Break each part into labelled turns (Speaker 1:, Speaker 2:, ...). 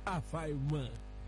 Speaker 1: àfàìmọ̀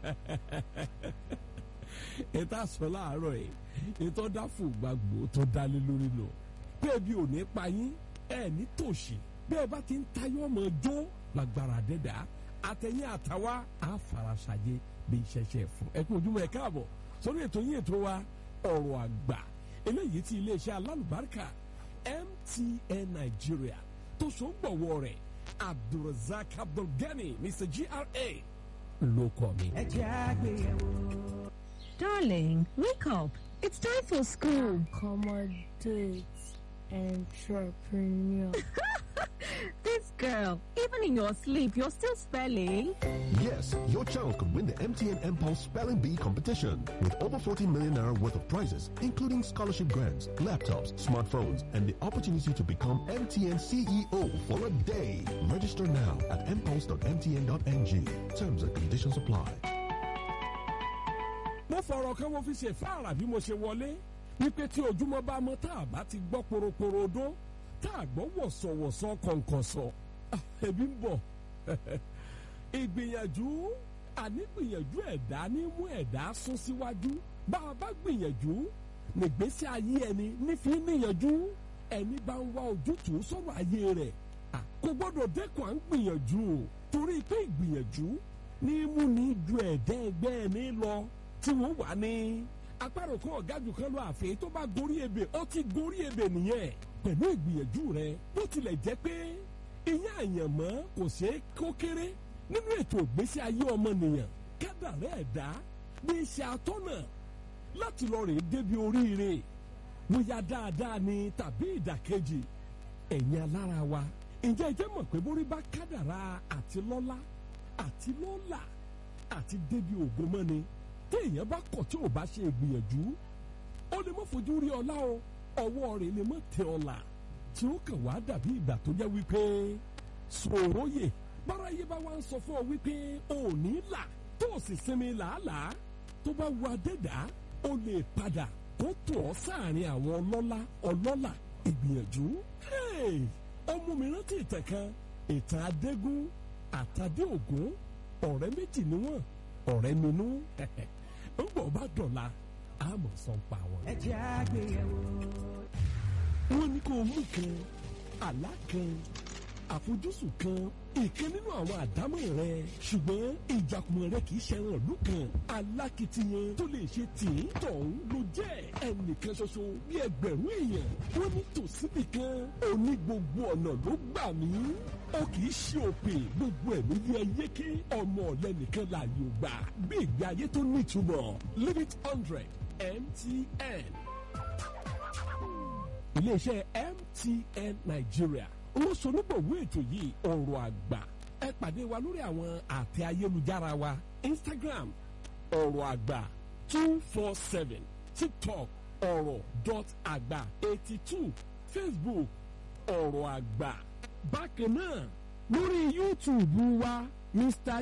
Speaker 1: ètò àsọ láàárọ̀ yìí ètò dáfò gbàgbó tó dálé lórí lọ pé ebi ò ní pa yín ẹ ní tòṣì bí ẹ bá ti ń tayọ ọmọ jó lágbára dẹ́dà àtẹ̀yìn àtàwa àfarasàjẹ bí ìṣẹ̀ṣẹ̀ fún ẹ kú ojúmọ́ ẹ káàbọ̀ sórí ètò yín ètò wa ọ̀rọ̀ àgbà eléyìí tí iléeṣẹ́ alálùbáríkà MTN Nigeria tó so ń gbọ̀wọ́ rẹ̀ Abdulrasaq Abdulgani Mr GRA ló kọ́ mi.
Speaker 2: ẹ jẹ́ àgbéyẹ̀wò.
Speaker 3: Darling, wake up. It's time for school.
Speaker 4: accommodate entrepreneur.
Speaker 3: This girl, even in your sleep, you're still spelling.
Speaker 5: Yes, your child could win the MTN Impulse Spelling Bee competition with over 40 million naira worth of prizes, including scholarship grants, laptops, smartphones, and the opportunity to become MTN CEO for a day. Register now at impulse.mtn.ng. Terms and conditions apply.
Speaker 1: mo fọ̀rọ̀ kan mo fi ṣe fáàrà bí mo ṣe wọlé wípé tí ojúmọ́ bá mọ́ tá a bá ti gbọ́ poroporo odó tá a gbọ́ wọ̀sọ̀wọ̀sọ̀ kọ̀ǹkọ̀sọ̀ ah, ebi ń bọ̀ ìgbìyànjú ànígbìyànjú ẹ̀dá ní mú ẹ̀dá sún síwájú bá a bá gbìyànjú nígbésí ayé ẹni nífi níyànjú ẹni bá ń wá ojútùú sọ̀rọ̀ ayé rẹ̀ ah, kò gbọ́dọ̀ dẹ́kun à ń gbìyànjú o torí pé ìgbìyànjú ní mú ní ju ẹ̀dá ẹgbẹ́ ẹni lọ tí wọ́n wà ní apárò kan ọ̀gájú kan lọ àfẹ́ tó bá gorí ebè ó ti gorí ebè nìyẹn pẹ̀lú ìgbìyànjú rẹ bó tilẹ̀ jẹ́ pé ìyá àyànmọ́ kò ṣeé kó kéré nínú ètò ìgbésí ayé ọmọnìyàn kádàrá ẹ̀dá bí iṣẹ́ atọ́nà láti lọ rèé débi oríire bóyá dáadáa ni tàbí ìdàkejì ẹ̀yin alára wa ǹjẹ́ ẹ jẹ́ mọ̀ pé borí bá kádàrá àti lọ́lá àti lọ́là àti débi ògo mọ́ni téèyàn bá kọ̀ tí ò bá ṣe ìgbìyànjú ó lè mọ́ fojú rí ọlá o ọwọ́ rẹ̀ lè mọ́ tẹ ọlà tí ó kàn wá dàbí ìgbà tó jẹ́ wípé sòróyè báráyé bá wá ń sọ fún ọ wípé o ò ní là tó o sì sinmi làálàá tó bá wu adẹ́dá o lè padà kó tó ọ sáàrin àwọn ọlọ́lá ọlọ́là ìgbìyànjú ọmọ mi rántí ìtàn kan ìtàn adégún àtàdé ògún ọ̀rẹ́ méjì ni wọ́n ọ̀rẹ́ minú ń bọ̀ bá dọ̀la àmọ̀ sọ pa wọn.
Speaker 2: ẹ jẹ́ àgbéyẹ̀wò.
Speaker 1: wọ́n ní kó o mú kan àlá kan àfojúsùn kan ìkan nínú àwọn àdámọ̀ rẹ ṣùgbọ́n ìjàkùmọ̀ rẹ kì í ṣẹran ìlú kan alákìtiyan tó lè ṣe tìǹ tọ̀hún ló jẹ́ ẹnìkan ṣoṣo bí ẹgbẹ̀rún èèyàn wọ́n ní tòsíbì kan òní gbogbo ọ̀nà ló gbà mí ó kì í ṣe òpè gbogbo ẹ̀mí yẹ yéké ọmọ ọ̀lẹ́nìkan láàyò gbà bí ìgbé ayé tó nítumọ̀ limit hundred MTN iléeṣẹ́ MTN Nigeria olóṣonígbòwé ètò yìí ọ̀rọ̀ àgbà ẹ pàdé wa lórí àwọn àtẹ ayélujára wa Instagram ọ̀rọ̀ àgbà two four seven TikTok ọ̀rọ̀ dot àgbà eighty two Facebook ọ̀rọ̀ àgbà bákan náà lórí YouTube wa Mr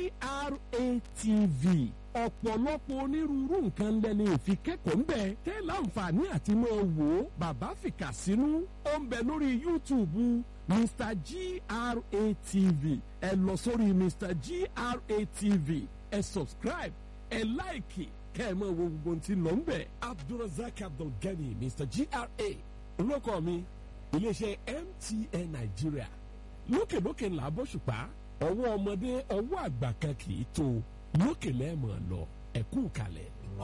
Speaker 1: GRATV ọ̀pọ̀lọpọ̀ onírúurú nǹkan lẹ́ni òfin kẹ́kọ̀ọ́ ń bẹ̀ tẹ́ láǹfààní àti máa wò ó bàbá fìkà sínú ó ń bẹ lórí YouTube Mr GRATV ẹ lọ sórí Mr GRATV ẹ subscribe ẹ láìkì kẹ́ ẹ máa wo gbogbo tí lọ ń bẹ̀ Abdulrasaq Abdulgani Mr GRA olóko mi iléeṣẹ́ MTN Nigeria lókèlókè ńlá bóṣùpá ọwọ́ ọmọdé ọwọ́ àgbà kan kì í tó lókè lẹ́ẹ̀mọ̀ lọ ẹ̀kú kalẹ̀.